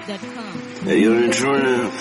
ZWAP.com. Hey, you're in true now.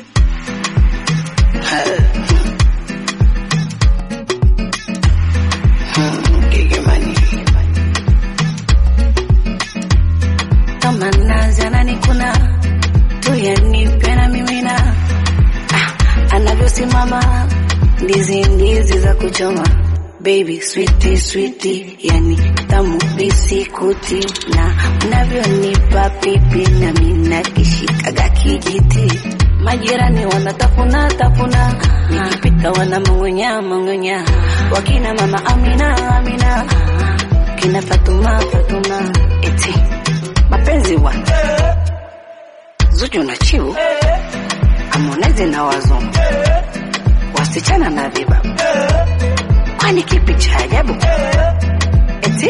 kama nazi ananikuna tuyanipe na mimina ah, anavyosimama ndizi ndizi za kuchoma baby switi switi yani tamu bisikuti na unavyonipa pipi na mina kishikaga kijiti majirani wanatafuna tafuna nikipita wana mang'onya mang'onya wakina mama amina amina kina fatuma fatuma eti mapenzi wa Zuchu na Chiu Harmonize na wazungu wasichana na viba, kwani kipi cha ajabu? Eti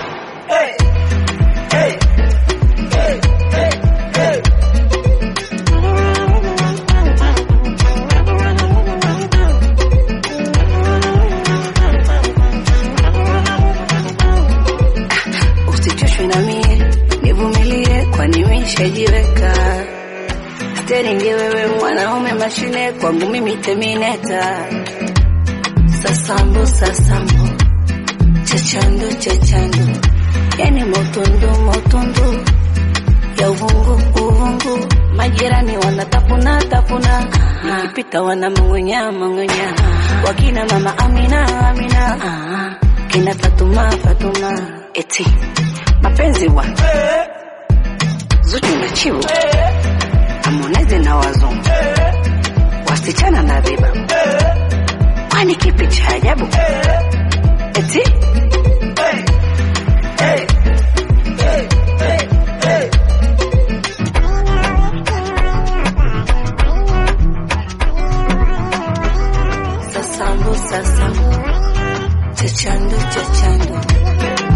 usichoshwe na mie, nivumilie, kwani mishajiweka steringi. Wewe mwanaume mashine, kwangu mimi temineta. Sasambu sasambu, chachando chachando, yani motundu motundu ya uvungu uvungu, majirani wanatafuna tafuna, nikipita wana mang'onya mang'onya, wakina mama Amina Amina, kina Fatuma Fatuma, eti mapenzi wa Zuchu na Chiu, Harmonize na wazungu, wasichana na viba, kwani kipi cha ajabu? Eti sasambu sasambu, chachando chachando